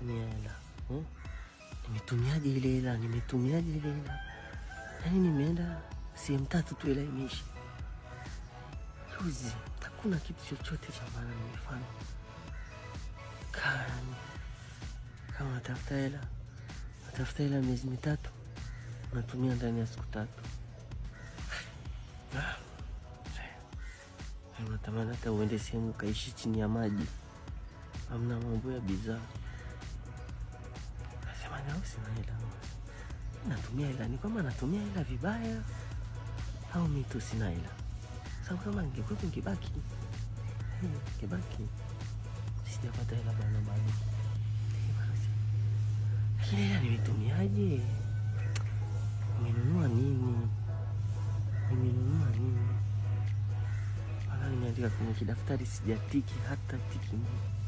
nimetumia hela eh? Nimetumiaje ile hela? Nimetumiaje ile hela? Yaani nimeenda sehemu tatu tu, hela imeisha juzi. Hakuna kitu chochote cha maana nimefanya. Kani kama natafuta hela, natafuta hela miezi mitatu, natumia ndani ya siku tatu. Ah, Unatamani hata uende sehemu ukaishi chini ya maji, amna mambo ya bidhaa. Nasema nao sina hela, natumia hela ni kwamba natumia hela vibaya au mi tu sina hela? Sababu kama ningekuwepo ngebaki Eh, ngebaki sijapata hela bana bado, lakini hela nimetumiaje? Nimenunua nini? Nimenunua nini? Mpaka nimeandika kwenye kidaftari sijatiki hata tiki moja.